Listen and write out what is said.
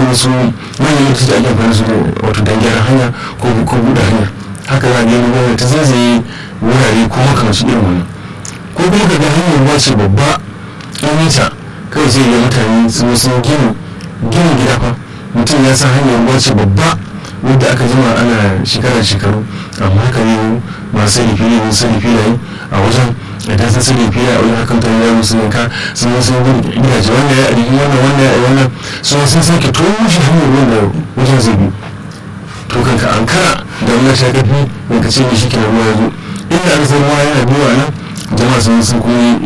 wasu manyan lokaci da ake amfani su wato dan gyaran hanya ko ko buɗe hanya haka za a gani gwamnati ta zaizaye wurare ko makamanci irin wannan ko kuma ka ga hanyar ruwa ce babba an yi ta kawai sai ga mutane sun sun gina gina gida fa mutum ya san hanyar ruwa ce babba wadda aka jima ana shekara shekaru amma haka ne masu sani fili ne sani filaye a wajen idan sun sani filaye a wajen hakan ta yi musu yanka sun yi sun gudu gidaje wanda ya yi wannan wanda ya yi wannan sun sun sake toshe hanyar ruwan da wajen zai bi to kanka an kara da wani shakafi da ka ce ne shi ke ruwa ya zo inda aka san ruwa yana biyu a nan jama'a sun sun koyi